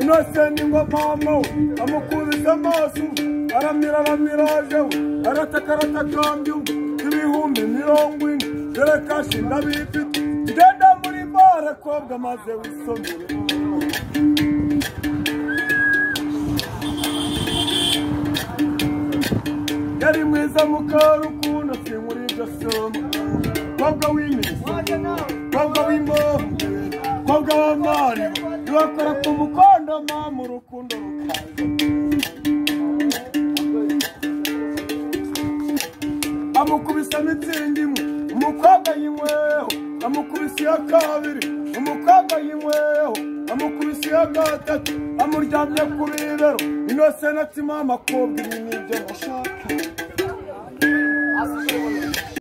inosenti ingoma wamuwe amukubise amaso aramira aramira ajewe arataka aratakambye ibihumbi mirongo ine dore kashi ndabifite ngenda muri bare kobwa maze wisomere yari mwiza mukarukundo sinkuri ibyo somo kobwa w'imizi kobwa w'imbovu kobwa w'amari ibakora ku mukondoma mu rukundo rukaze amukubise mitsingi imwe umukobwa yinyweho amukubise iya kabiri umukobwa yinyweho amukubise iya gatatu amuryamye ku bibero inose na timama kobwa ibi ni ibyo nashaka